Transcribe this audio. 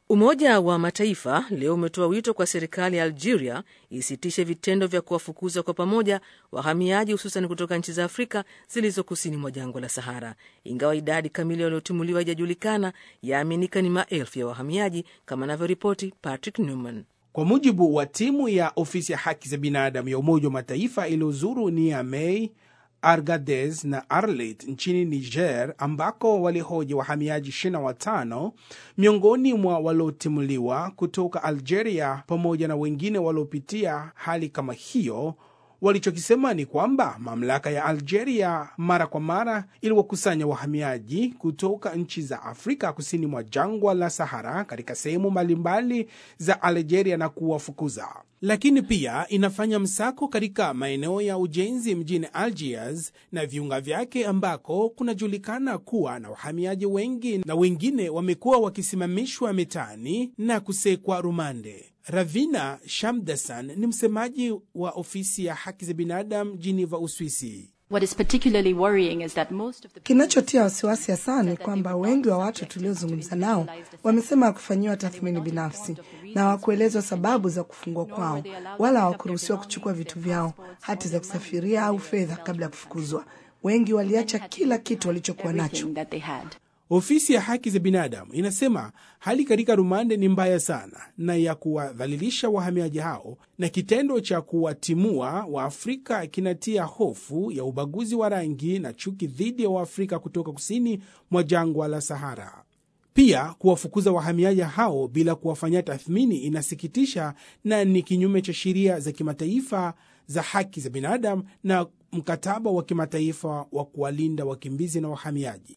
Umoja wa Mataifa leo umetoa wito kwa serikali ya Algeria isitishe vitendo vya kuwafukuza kwa pamoja wahamiaji hususan kutoka nchi za Afrika zilizo kusini mwa jangwa la Sahara. Ingawa idadi kamili waliotimuliwa haijajulikana, yaaminika ni maelfu ya wahamiaji, kama anavyoripoti Patrick Newman. Kwa mujibu wa timu ya ofisi ya haki za binadamu ya Umoja wa Mataifa iliyozuru Niamey, Argadez na Arlit nchini Niger, ambako walihoji wahamiaji 25 miongoni mwa waliotimuliwa kutoka Algeria pamoja na wengine waliopitia hali kama hiyo. Walichokisema ni kwamba mamlaka ya Algeria mara kwa mara iliwakusanya wahamiaji kutoka nchi za Afrika kusini mwa jangwa la Sahara katika sehemu mbalimbali za Algeria na kuwafukuza, lakini pia inafanya msako katika maeneo ya ujenzi mjini Algiers na viunga vyake ambako kunajulikana kuwa na wahamiaji wengi, na wengine wamekuwa wakisimamishwa mitaani na kusekwa rumande. Ravina Shamdasan ni msemaji wa ofisi ya haki za binadamu Geneva, Uswisi. Kinachotia wasiwasi hasa ni kwamba wengi wa watu tuliozungumza nao wamesema hawakufanyiwa tathmini binafsi na hawakuelezwa sababu za kufungwa kwao, wala hawakuruhusiwa kuchukua vitu vyao, hati za kusafiria au fedha kabla ya kufukuzwa. Wengi waliacha kila kitu walichokuwa nacho. Ofisi ya haki za binadamu inasema hali katika rumande ni mbaya sana na ya kuwadhalilisha wahamiaji hao, na kitendo cha kuwatimua Waafrika kinatia hofu ya ubaguzi wa rangi na chuki dhidi ya Waafrika kutoka kusini mwa jangwa la Sahara. Pia kuwafukuza wahamiaji hao bila kuwafanyia tathmini inasikitisha na ni kinyume cha sheria za kimataifa za haki za binadamu na mkataba wa kimataifa wa kuwalinda wakimbizi na wahamiaji.